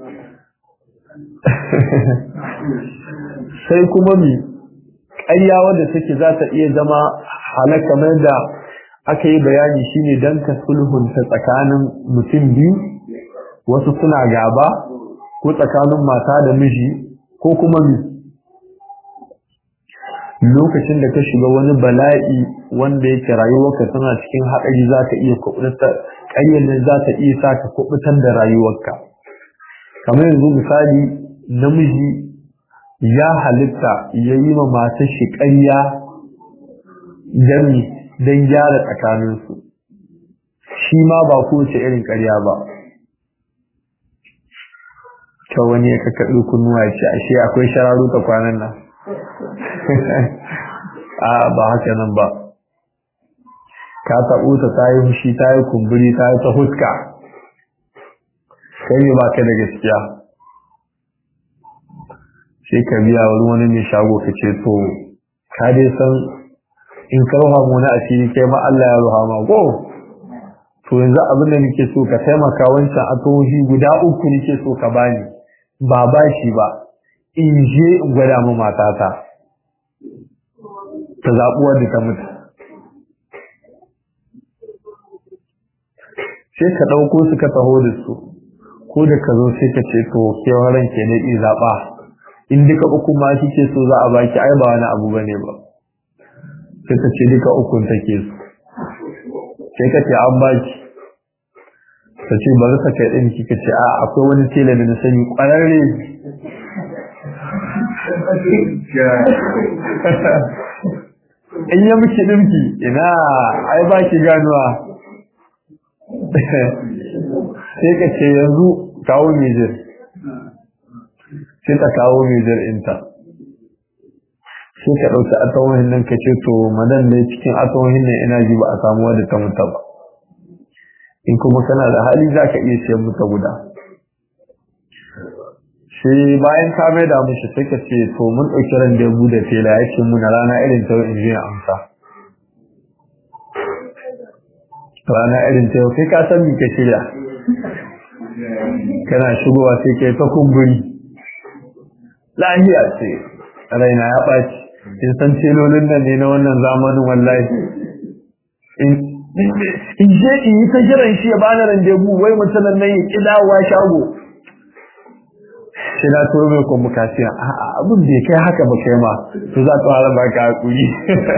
sai kuma mi ƙarya wadda take za ta iya zama halaka kamar da aka yi bayani shine dan ka sulhunta tsakanin mutum biyu wasu suna gaba ko tsakanin mata da miji ko kuma mi lokacin da ka shiga wani bala'i wanda yake rayuwarka tana cikin haɗari za ka iya kubutar ƙaryar nan za ta iya sa ka kubutar da rayuwarka kamar yanzu misali namiji ya halitta ya yi ma matar shi ƙarya don gyara tsakaninsu shi ma ba kowace irin ƙarya ba ka wani ya kakkaɗo kunnuwa ya ce ashe akwai shararuka kwanan nan a ba haka nan ba ka taɓo ta ta yi fushi ta yi kumburi ta yi ta huska kai ne ba ka da gaskiya sai ka biya wani wani mai shago ka ce to ka dai san in ka ruha mu na asiri kai ma Allah ya ruha ma go to yanzu abin da nake so ka taimaka wancan atohi guda uku nake so ka bani ba ba shi ba in je in gwada mu matata ta zaɓuwar da ta mutu sai ka ɗauko su ka taho da su ko da ka zo sai ka ce to kewaran ke na zaɓa in duka uku ma kike so za a baki ai ba wani abu bane ba sai ka ce duka ukun take so sai ka ce an baki ka ce bari ka kai ɗin kika ce a akwai wani tela da na sani ƙwararre in ya miki ɗinki ina ai ba ki ganuwa sai ka ce yanzu kawo mijir sai ta kawo mijir inta sai ka ɗauki atawohin nan ka ce to madan ne cikin atawohin nan ina ji ba a samu wadda ta mutu ba in kuma kana da hali za ka iya siyan mutu guda sai bayan ka mai da mushi sai ka ce to mun ɗauki ran da da tela ya ce muna rana irin ta in ji amsa rana irin ta yau kai ka san me ka shirya kana shigowa sai kai ta kumburi lahiya ce raina ya ɓaci in san telolin nan ne na wannan zamanin wallahi in je in yi ta jiran shi ya bani randebu wai mutumin nan ya ƙi dawowa shago sai na turo mai convocation a'a abin bai kai haka ba kai ma to za ta fara baka hakuri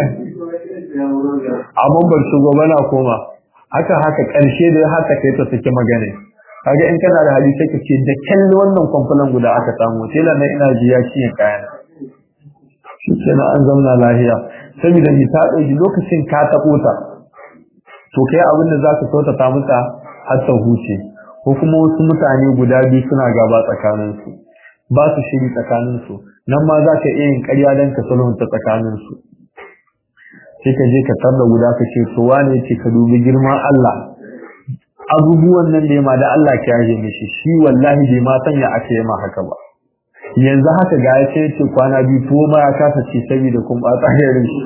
amma bar shigo bana koma haka haka ƙarshe da haka kai ta saki magana kaga in kana da hali sai ka ce da kalli wannan kwamfulan guda aka samu tela na ina ji ya ciye kayan shi kenan an zauna lahiya saboda ni ta ɗauki lokacin ka taɓo ta to kai abin da za ka so ta mata har ta huce ko kuma wasu mutane guda biyu suna gaba tsakaninsu ba su shiri tsakaninsu nan ma za ka iya yin ƙarya don ka sulhunta tsakaninsu sai ka je ka tarda guda ka ce to wane ce ka dubi girman Allah abubuwan nan da ma da Allah ka yaje mishi shi wallahi bai ma sanya aka yi ma haka ba yanzu haka ga ya ce ce kwana biyu tuwo ma ya kasa ce saboda kun ba tsahirin shi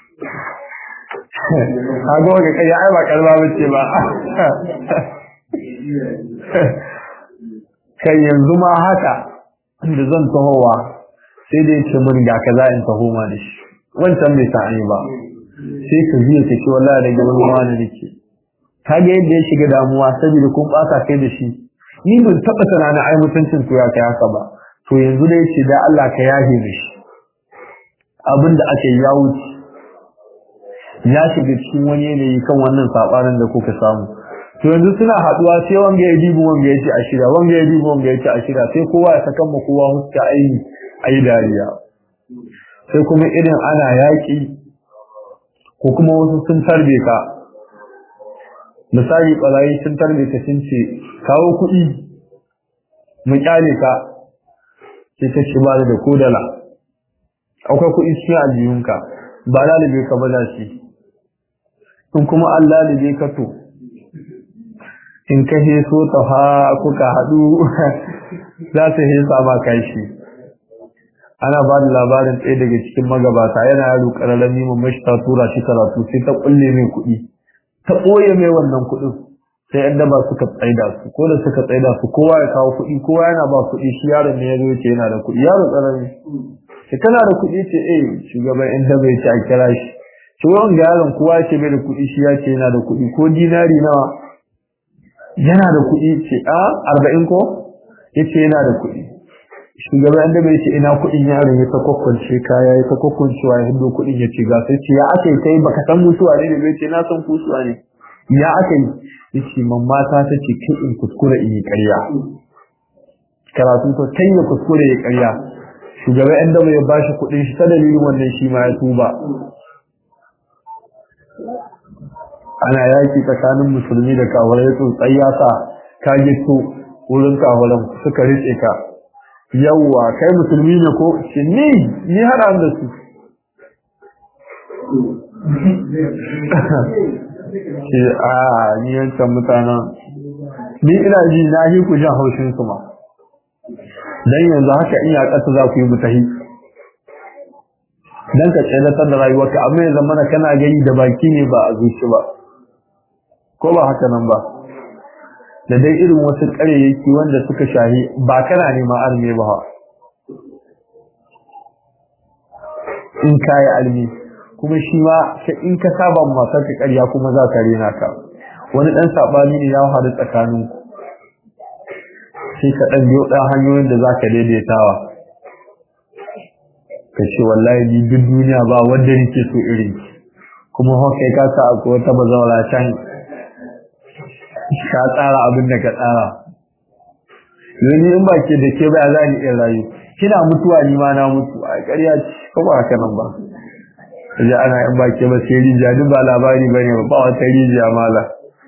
kaga wani kai ai ba karba bace ba kai yanzu ma haka da zan tahowa sai dai ce mun ga kaza in taho ma da shi wancan bai sa ba sai ka ji ka ce wallahi da gaban ruwa ne nake kaga yadda ya shiga damuwa saboda kun bata kai da shi ni ban taba tunanin ai mutuncin ku ya kai haka ba to yanzu da yace da Allah ka yahe mishi abinda ake ya wuce ya shiga cikin wani yanayi kan wannan sabanin da kuka samu to yanzu suna haduwa sai wanga ya dibu wanga ya ce a shida wanga ya dibu wanga ya ce a shida sai kowa ya saka ma kowa huska ayi ayi dariya sai kuma irin ana yaki ko kuma wasu sun tarbe ka misali barayi sun tarbe ka sun ce kawo kuɗi mu kyale ka sai ka ce ba da kodala akwai kuɗi cikin aljihunka ba lalibe ka ba za shi in kuma an lalibe ka to in ka heso ta ha kuka haɗu za su hesa ma kashi ana ba da labarin ɗaya daga cikin magabata yana yaro ƙararrami mu mashi ta tura shi karatu sai ta ƙulle mai kuɗi ta ɓoye mai wannan kuɗin sai yan daba suka tsaida su ko da suka tsaida su kowa ya kawo kuɗi kowa yana ba kuɗi shi yaron ne ya zo ce yana da kuɗi yaro ƙarami sai kana da kuɗi ce eh shugaban yan daba ya ce a kira shi shi wani yaron kowa ya ce bai da kuɗi shi ya ce yana da kuɗi ko dinari nawa yana da kuɗi ce a arba'in ko ya ce yana da kuɗi shugaban da bai ce ina kuɗin yaron ya ta kwakwance kaya ya ta kwakwancewa ya hindo kuɗin ya ce ga sai ce ya aka yi kai baka san musuwa ne da bai ce na san kusuwa ne ya aka yi ya ce mamma ta ta ce kai in kuskure in yi ƙarya karatu ta kai ya kuskure ya ƙarya shugaban yan dama ya ba shi kuɗin shi ta dalilin wannan shi ma ya tuba ana yaki tsakanin musulmi da kawarai tsotsai ya sa ka gito wurin kawaran suka riƙe ka yawwa kai musulmi ne ko ce ni ni hada da su ce a ni yancan mutanen ni ina ji na yi ku jan haushin su ma dan yanzu haka in ya kasa za ku yi mutahi dan ka tsayar da rayuwarka amma ya zama kana gani da baki ne ba a zuci ba ko ba haka nan ba da dai irin wasu ƙaryayyaki wanda suka shahi ba kana neman arme ba in kayi almi kuma shi ma in ka saba masu ka ƙarya kuma za ka rena ka wani ɗan saɓani ne ya haɗu tsakanin sai ka ɗan biyo ɗan hanyoyin da za ka daidaitawa ka ce wallahi ni duk duniya ba wanda nake so irin kuma haka ka sa akwai wata bazawara can ka tsara abin da ka tsara yanzu in ba ke da ke ba za ni in rayu kina mutuwa ni ma na mutu a ƙarya ce ko ba haka nan ba kaje ana in ba ke ba sai rijiya duk ba labari ba ne ba wata rijiya mala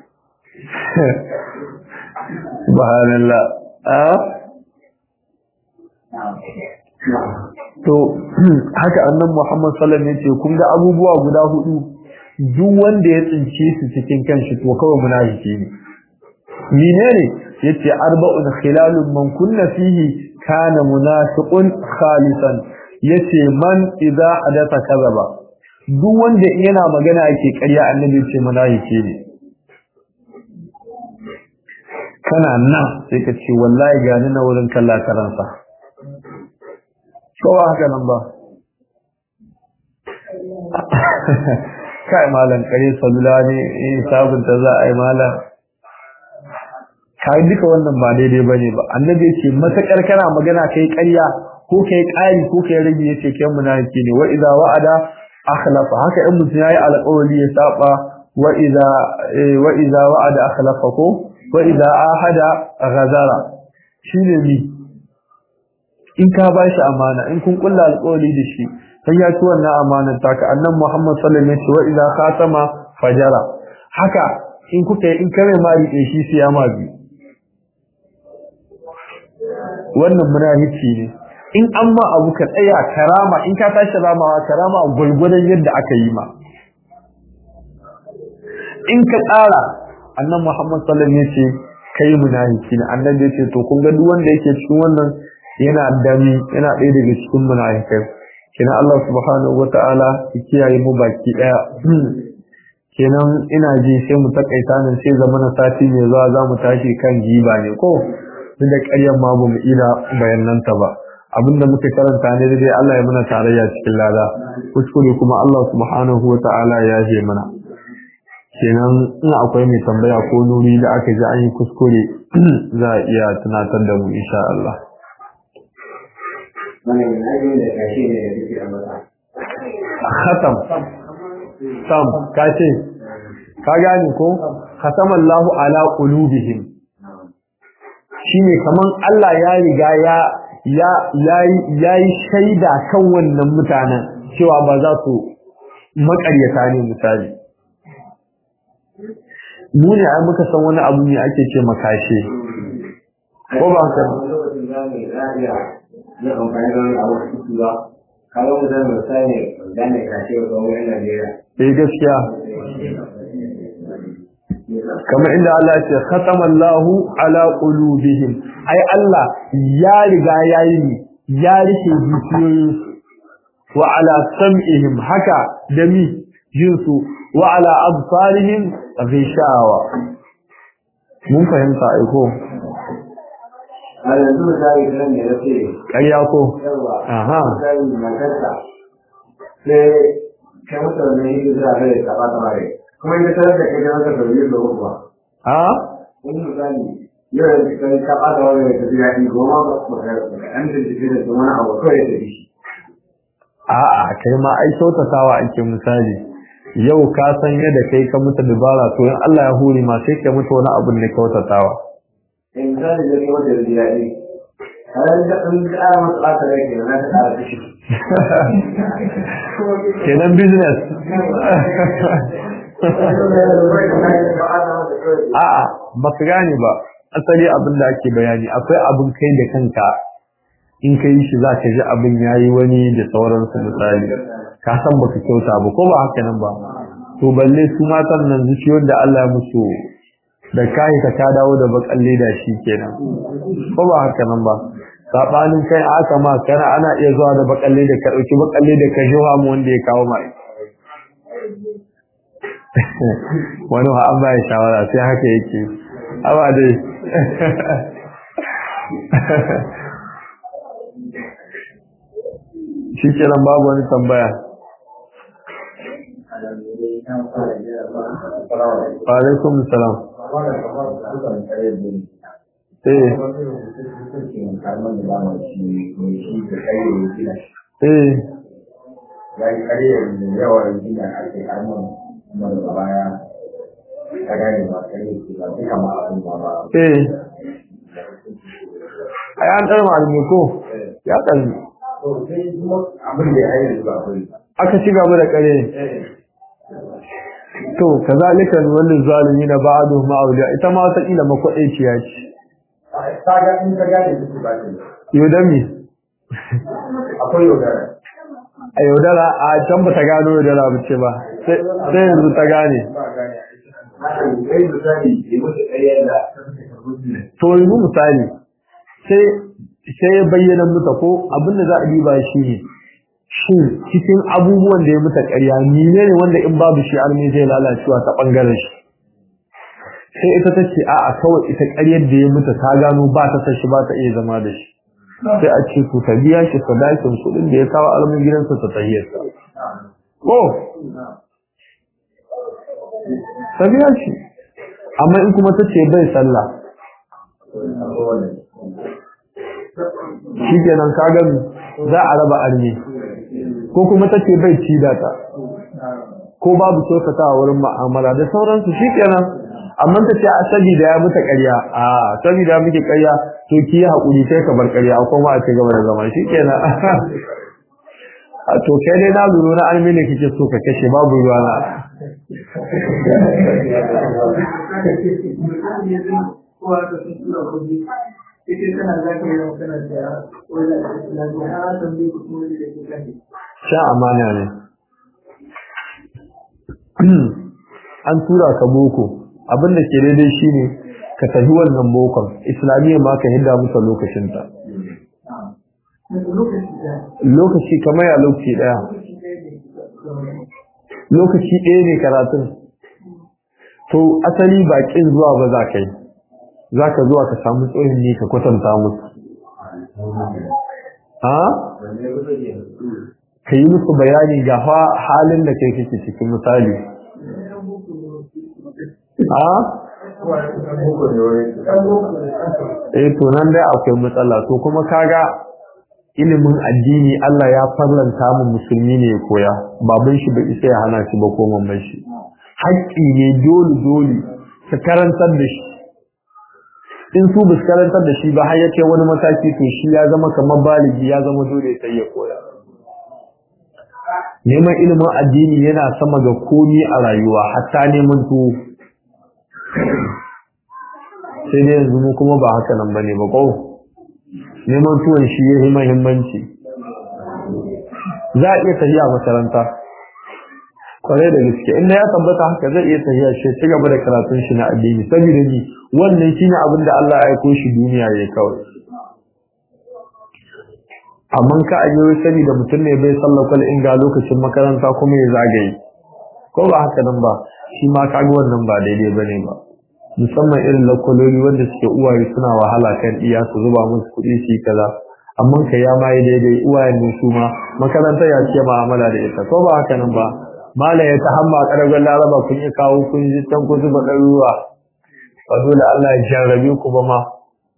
subhanallah a to haka annan Muhammad sallallahu alaihi wasallam yace kun ga abubuwa guda hudu duk wanda ya tsince su cikin kanshi to kawai munafiki ne menene yace arba'un khilalun man kunna fihi kana munafiqun khalisan yace man idza hadatha kadhaba duk wanda yana magana yake ƙarya annabi yace munafiki ne kana nan sai ka ce wallahi ga ni na wurin kalla karansa kowa haka nan ba kai malam kare salula ne in sabunta za a yi malam kai duka wannan ba daidai bane ba annabi yace matakar kana magana kai ƙarya ko kai ƙari ko kai rage yace kai munafiki ne wa idza wa'ada akhlafa haka in mutum yayi alƙawari ya saba wa idza wa idza wa'ada akhlafa ko wa idza ahada ghazara shine ni in ka bashi amana in kun kulla alƙawari da shi sai ya ci wannan amanar taka annan Muhammad sallallahu alaihi wasallam wa idza khatama fajara haka in kuka in kare ma rike shi sai ya ma bi wannan munafiki ne in an ma abu ka tsaya karama in ka tashi ramawa karama gulgudan yadda aka yi ma in ka tsara annan Muhammad sallallahu alaihi wasallam yace kai munafiki ne annabi yace to kun ga duk wanda yake cikin wannan yana dami yana ɗaya daga cikin munafikai kina Allah subhanahu wata'ala ya kiyaye mu baki daya kenan ina ji sai mu takaita nan sai zamana sati mai zuwa za mu tashi kan giba ne ko duk da ƙaryar ma ba mu ida bayananta ba abinda muka karanta ne dai Allah ya muna tarayya cikin lada kuskure kuma Allah subhanahu wata'ala ya je mana kenan in akwai mai tambaya ko nuri da aka ji an yi kuskure za a iya tunatar da mu insha Allah khatam sam ka ce ka gane ko khatamallahu ala qulubihim shine kaman Allah ya riga ya ya yayi shaida kan wannan mutanen cewa ba za su makaryata ne misali mu ne ai muka san wani abu ne ake ce makashe ko ba haka na amfani da wani abu su ba kawo mu zan misali gane kashe wa wani Najeriya eh gaskiya kamar inda Allah ya ce khatamallahu ala qulubihim ai Allah ya riga yayi ni ya rike zuciyoyin wa ala sam'ihim haka da mi jinsu wa ala absarihim ghishawa mun fahimta ai ko a yanzu misali kan da ya ce ƙarya ko yawa Aha. misali matarsa sai kai masa wannan yi za a rai ta ba ta mare kuma ita tarar da kai da masa da biyu da uku ba a wani misali yau da kai ka ba ta wani da tafi daɗi goma ba ba ka ba ka ɗan bincike da wani abu kawai ya tafi shi a'a kai ma ai kyautatawa ake misali yau ka san yadda kai ka mutu dubara to in Allah ya hore ma sai ka mutu wani abun da kyautatawa in misali da kai wanda da daɗi a ran da ɗan ƙara masa ɓata rai kenan na ta ƙara kashi kenan business a'a ba ka gane ba asali abin da ake bayani akwai abin kai da kanka in ka yi shi za ka ji abin ya yi wani da sauransu misali ka san baka kyauta ba ko ba haka nan ba to balle su matan nan zuciyar da Allah ya musu da kai ka ta dawo da bakalle da shi kenan ko ba haka nan ba sabanin kai aka ma kana ana iya zuwa da bakalle da ka dauki bakalle da ka jiwa mu wanda ya kawo mai wani wa an bai shawara sai haka yake awa dai shi kenan babu wani tambaya alaikum salam eh eh ya yi kariyar da yawan gina ake karman kuma daga baya ta gane ba kare su ba duka ma abin ba ba eh ai an tsara malami ko ya kalli to sai kuma abin da ya yi da ba kuri aka ci gaba da kare to kazalika wannan zalimi na ba'du ma'auliya ita ma wata kila makwaɗaiciya ce ta ga in ka gane su ba ta yau da me akwai yaudara a yaudara a can ba ta gano yaudara ba ce ba sai sai yanzu ta gane ba gane kai misali ke mutu ƙaryar da to yanzu misali sai sai ya bayyana muta ko abinda za a diba shi ne shin cikin abubuwan da ya muta ƙarya ne ne wanda in babu shi arme zai lalacewa ta ɓangaren shi sai ita ta ce a'a kawai ita ƙaryar da ya muta ta gano ba ta san shi ba ta iya zama da shi sai a ce ku ta biya shi sadakin kuɗin da ya kawo alamun gidansa ta tahiyarsa ko ta biya shi amma in kuma ta ce bai sallah shi kenan ka gani za a raba arme ko kuma ta ce bai ci data ko babu kyautata a wurin ma'amala da sauransu shi kenan amma ta ce a sabida ya muta ƙarya a sabida ya muke ƙarya to ki yi haƙuri sai ka bar ƙarya kuma a ci gaba da zama shi kenan a to kai dai na lura na arme ne kike so ka kashe babu ruwa na sha amana ne an tura ka boko abinda ke daidai shine ka tafi wannan bokon islamiyya ma ka hidda musa lokacinta lokaci kamar ya lokaci daya lokaci ɗaya ne karatun to asali bakin zuwa ba za ka yi za ka zuwa ka samu tsohon ne ka kwatanta musu ha? ka yi musu bayani ga halin da kai kake cikin misali ha? eh to nan dai akwai matsala to kuma kaga ilimin addini Allah ya farlanta mu musulmi ne ya koya baban shi bai isa ya hana shi ba ko mamman shi haƙƙi ne dole dole ka karantar da shi in su bus karantar da shi ba har ya kai wani mataki to shi ya zama kamar baligi ya zama dole sai ya koya neman ilimin addini yana sama ga komi a rayuwa hatta neman tuwo sai dai yanzu mu kuma ba haka nan bane ba ko neman tuwon shi yayi muhimmanci za a iya tafiya makaranta kwarai da gaske in ya tabbata haka zai iya tafiya shi ci gaba da karatun shi na addini saboda ni wannan shine abin da Allah ya aiko shi duniya ya kawai amma ka aje sani da mutum ne bai sallakal in ga lokacin makaranta kuma ya zagaye ko ba haka nan ba shi ma kaga wannan ba daidai bane ba musamman irin lakwaloli wanda suke uwaye suna wahala kan iya su zuba musu kuɗi su yi kaza amma ka ya ma yi daidai uwayen ne su ma makaranta ya ce ma'amala da ita ko ba haka nan ba malam ya ta hamma ƙarfin laraba kun yi kawo kun ji can kun zuba ɗaruruwa ba dole Allah ya jarrabe ku ba ma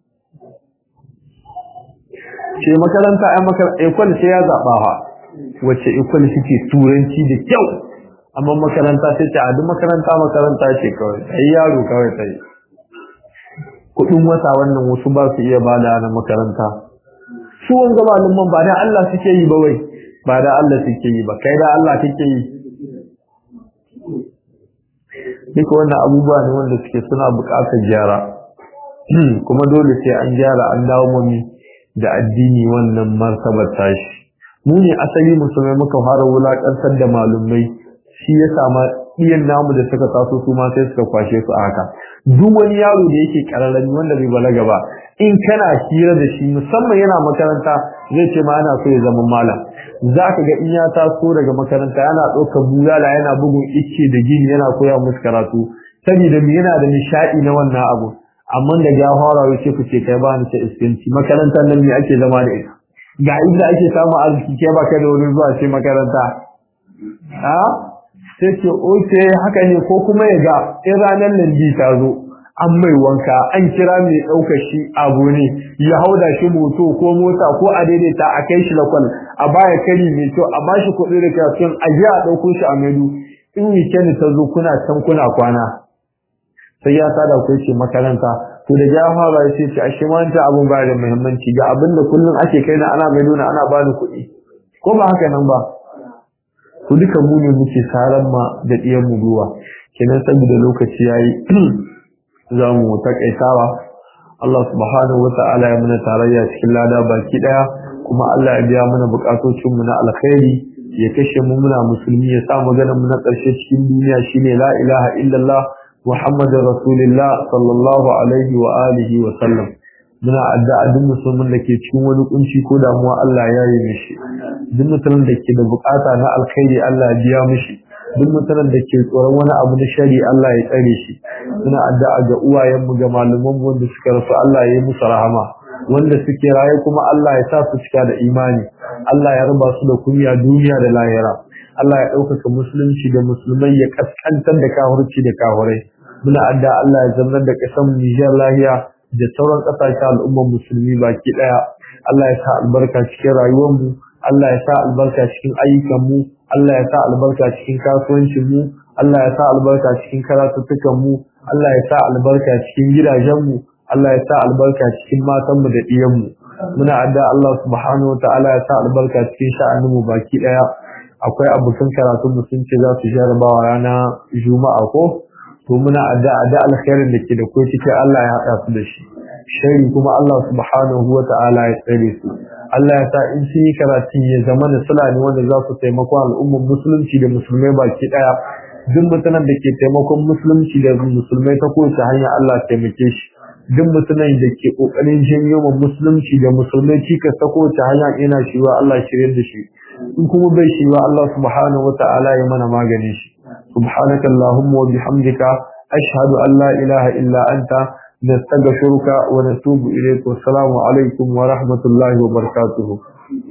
ce makaranta ai makaranta ekwal sai ya zaɓa ha wacce ekwal suke turanci da kyau amma makaranta sai ta adu makaranta makaranta ce kawai ai yaro kawai sai kudin wata wannan wasu ba su iya bada na makaranta su wanga malaman ba da Allah suke yi ba wai ba da Allah suke yi ba kai da Allah kake yi duka wannan abubuwa ne wanda suke suna buƙatar gyara kuma dole sai an gyara an dawo mami da addini wannan martabar tashi mu ne asali musulmai muka fara wulakantar da malumai shi ya sama iyan namu da suka taso su ma sai suka kwashe su a haka duk wani yaro da yake kararrami wanda bai balaga ba in kana hira da shi musamman yana makaranta zai ce ma ana so ya zama malam za ka ga in ya taso daga makaranta yana ɗaukar bulala yana bugun icce da gini yana koya musu karatu saboda me yana da nishaɗi na wannan abu amma da ya fara wuce ku ce kai ba ni ta iskanci makarantar nan ne ake zama da ita ga inda ake samun arziki kai ba kai da wurin zuwa ce makaranta a sai ce oke haka ne ko kuma ya ga in ranar landi ta zo an mai wanka an kira mai ɗaukar shi abu ne ya hauda shi moto ko mota ko a daidaita a kai shi lakwal a baya kari mai kyau a bashi kuɗi da kafin a ji a ɗauko shi a maidu in weekend ta zo kuna can kuna kwana sai ya sada ku ce makaranta to da ya fara ya ce ce ashe wanta abun ba da muhimmanci ga abin da kullum ake kai na ana mai nuna ana bani kuɗi ko ba haka nan ba to duka mu ne muke saran ma da ɗiyan mu ruwa kenan saboda lokaci yayi za mu takaitawa Allah subhanahu wa ta'ala ya muna tarayya cikin lada baki daya kuma Allah ya biya mana bukatocin mu na alkhairi ya kashe mu muna musulmi ya sa magana mu na ƙarshe cikin duniya shine la ilaha illallah muhammadur rasulullah sallallahu alaihi wa alihi wa sallam muna addu'a duk musulmin da ke cikin wani kunci ko damuwa Allah ya yi mishi duk mutumin da ke da bukata na alkhairi Allah ya biya mishi duk mutumin da ke tsoron wani abu na shari Allah ya tsare shi muna addu'a ga uwayenmu ga malamanmu wanda suka rasu Allah ya yi musu rahama wanda suke raye kuma Allah ya sa su cika da imani Allah ya raba su da kunya duniya da lahira Allah ya ɗaukaka musulunci da musulmai ya kaskantar da kahurci da kahurai muna addu'a Allah ya zama da ƙasar Nijar lahiya da sauran ƙasashen al'ummar musulmi baki ɗaya Allah ya sa albarka cikin rayuwarmu Allah ya sa albarka cikin ayyukanmu Allah ya sa albarka cikin kasuwancinmu Allah ya sa albarka cikin karatuttukanmu Allah ya sa albarka cikin gidajenmu Allah ya sa albarka cikin matanmu da ɗiyanmu muna adda Allah subhanahu wataala ya sa albarka cikin sha'aninmu baki ɗaya akwai abokan karatun mu sun ce za su jarabawa rana juma'a ko to muna adda adda alkhairin da ke da ko cikin Allah ya haɗa su da shi shari kuma Allah subhanahu wataala ya tsare su Allah ya sa in sun yi karatun ya zama da sula ne wanda za su taimako al'ummar musulunci da musulmai baki ɗaya duk mutanen da ke taimakon musulunci da musulmai ta kowace hanya Allah taimake shi duk mutumin da ke kokarin janyo ma musulunci da musulmai cikas ta kowace hanya ina shiwa Allah shirye da shi in kuma bai shiwa Allah subhanahu wata'ala ya mana maganin shi subhanaka allahumma wa bihamdika ashhadu an la ilaha illa anta nastaghfiruka wa natubu ilayk wa assalamu alaikum wa rahmatullahi wa barakatuh